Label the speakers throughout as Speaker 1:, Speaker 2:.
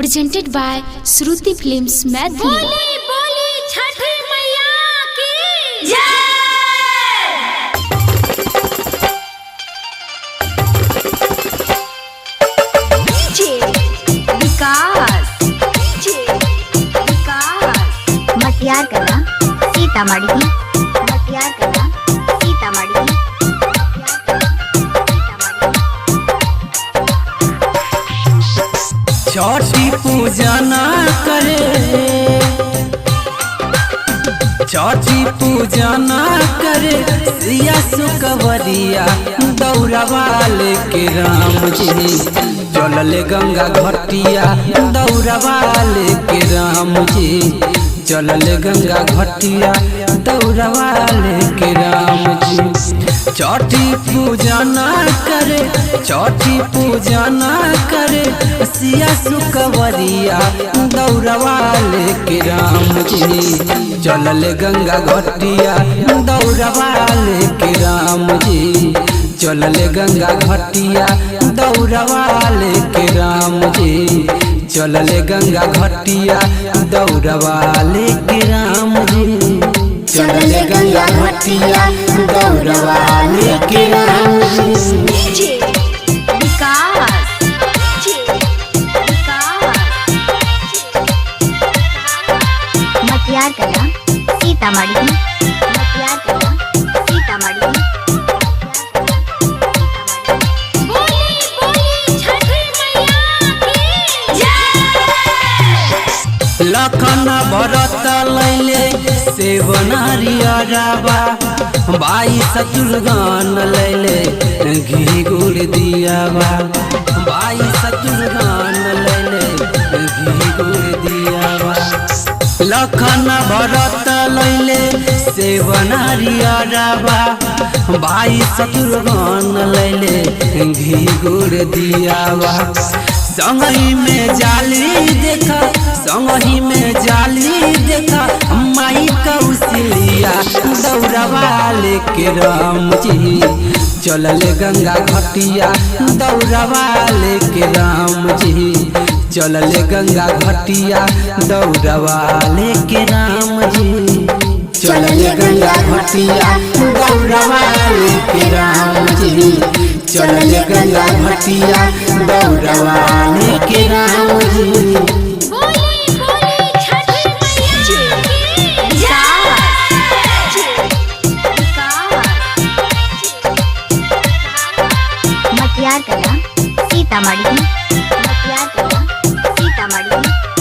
Speaker 1: presented by Shruti Films Madhya.
Speaker 2: बोली बोली छठी मैया की जय
Speaker 3: विकास विकास मटियार कला सीतामढ़ी मटियार कला सीतामढ़ी मटियार कला, सीतामढ़ी।
Speaker 4: छठी पूजा ना करे छठी पूजा ना करे सिया सुकवरिया दौड़वाले के राम जी चलले गंगा घटिया दौड़वाले के राम जी चलले गंगा घटिया दौड़वाले के राम जी छठी पूजा ना करे छठी पूजा ना करे सिया सुकवरिया दौड़वाले के राम जी चलले गंगा घटिया दौड़वाले के राम जी चलले गंगा घटिया दौड़वाले के राम जी चलले गंगा घटिया दौड़वाले के राम जी चलले गंगा घटिया दौड़वाले के राम जी
Speaker 3: विकास मटियार कला सीतामढ़ी मटियार कला सीतामढ़ी
Speaker 2: बोली बोली छठी मैया की जय
Speaker 4: लखन भरत लैले सेवनारियराबा बाई शत्रुघ्न लैले घी गुड़ दियाबा बाई शत्रुघ्न लैले घी गुड़ दियाबा लखन भरत लैले सेवनारियराबा बाई शत्रुघ्न लैले घी गुड़ दियाबा संगही में जाली देखा संगही में जाली देखा माई कौशलिया दौड़वाले के राम जी चलले गंगा घटिया दौड़वाले के राम जी चलले गंगा घटिया दौड़वाले के राम जी चलले गंगा घटिया दौड़वाले के राम जी चलले गंगा घटिया दौड़वाले के राम जी
Speaker 2: बोली बोली छठी मैया की
Speaker 3: मटियार कला सीतामढ़ी मटियार कला सीतामढ़ी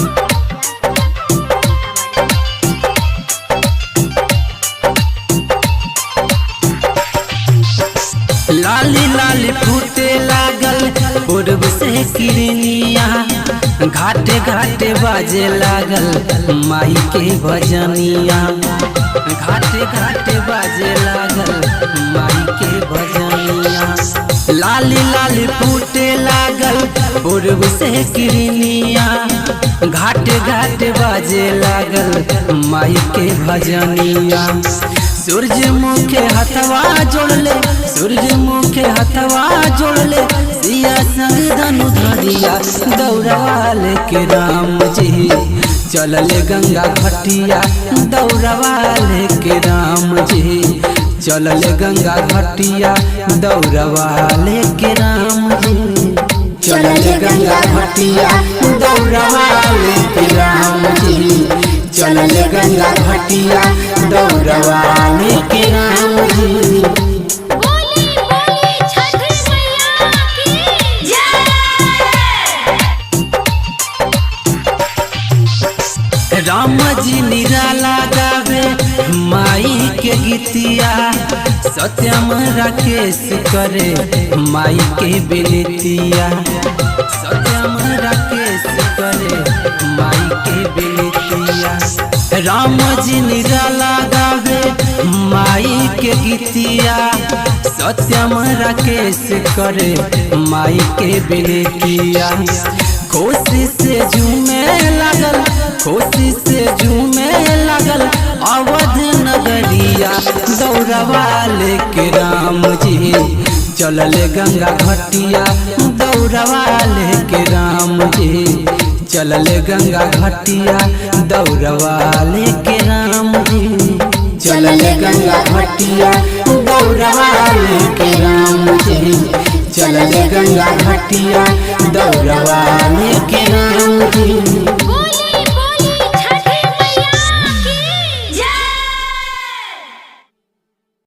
Speaker 4: लाली लाली फूटे लागल पूर्व से किरनिया घाटे घाटे बाजे लागल माई के भजनिया घाटे घाटे बाजे लागल माई के भजनिया लाली लाली फूटे लागल पूर्व से किरनिया घाटे घाटे बाजे लागल माई के भजनिया सूरजमुख हथवा जोड़ले सूरजमुख हथवा जोड़ले सिया संग धनु धरिया दौड़वाले के राम जी चलले गंगा घटिया दौड़वाले के राम जी चलले गंगा घटिया दौड़वाले के राम जी चलले गंगा घटिया दौड़वाले के राम जी चलले गंगा घटिया दौड़वाले के राम जी
Speaker 2: बोली बोली छठी मैया की जय
Speaker 4: राम जी निराला गावे माई के गीतिया सत्यम राकेश करे माई के बिनतिया सत्यम राकेश करे माई के बिनतिया राम जी निराला गावे माई के गीतिया सत्यम राकेश करे माई के बिनतिया खुशी से झूमे लागल खुशी से झूमे लागल अवध नगरिया दौड़वाले के राम जी चलले गंगा घटिया दौड़वाले के राम जी चलले गंगा घटिया दौड़वा लेके राम जी चलले गंगा घटिया दौड़वा लेके राम जी चलले गंगा घटिया दौड़वा लेके राम जी